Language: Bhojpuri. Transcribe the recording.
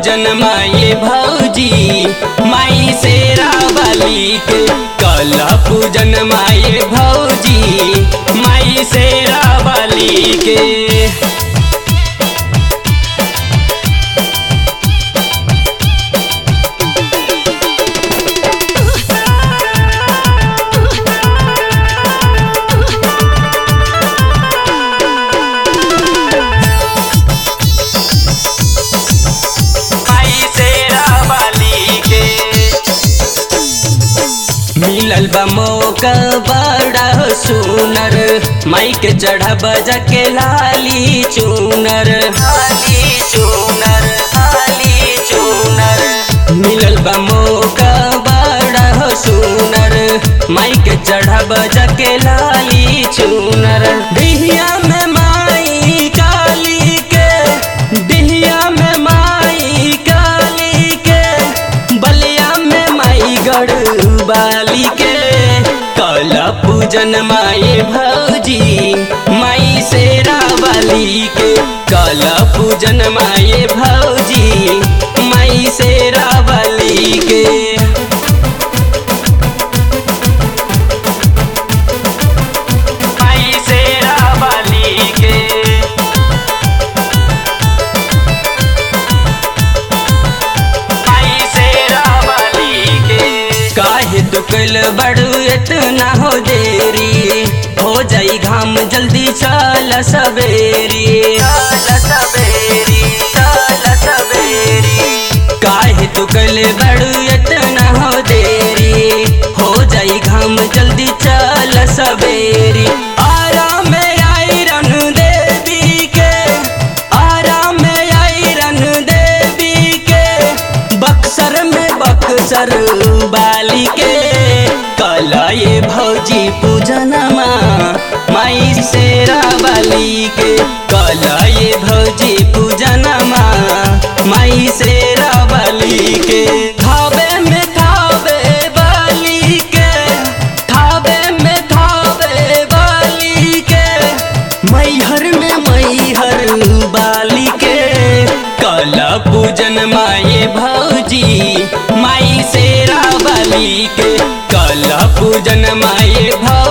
पूजन माये भौजी माई शेरा वाली के कल पूजन माये भौजी माई शेरा वाली के माई शेरा वाली के मिलल बा मौका बड़ा सुनर माई के चढ़ा बजा के लाली चूनर लाली चूनर लाली चूनर मिलल बा मौका बड़ा सुनर माई के चढ़ा बजा के लाली चूनर डिहिया में माई काली के डिहिया में माई काली के बलिया में माई गढ़ बाली के कल पूजन माई भौजी माई शेरा वाली के कल पूजन माई भौजी माई शेरा वाली के माई शेरा वाली के माई शेरा वाली के काहे दुकल बड़ू इतना हो देरी हो जाई घाम जल्दी चल सवेरी चल सवेरी चल सवेरी काहे दुकल बड़ू इतना हो देरी हो जाई घाम जल्दी चल सवेरी आराम में आई रन देवी के आराम में आई रन देवी के बक्सर में बक्सर बाली के कला ये भौजी पूजनमा माई शेरा बाली के कला ये भौजी पूजनमा माई शेरा बाली के थावे में थावे बाली के थावे में थावे बाली के मैहर में मैहर बाली के कला पूजन माए भौजी माई शेरा बाली के कला पूजन माए भौ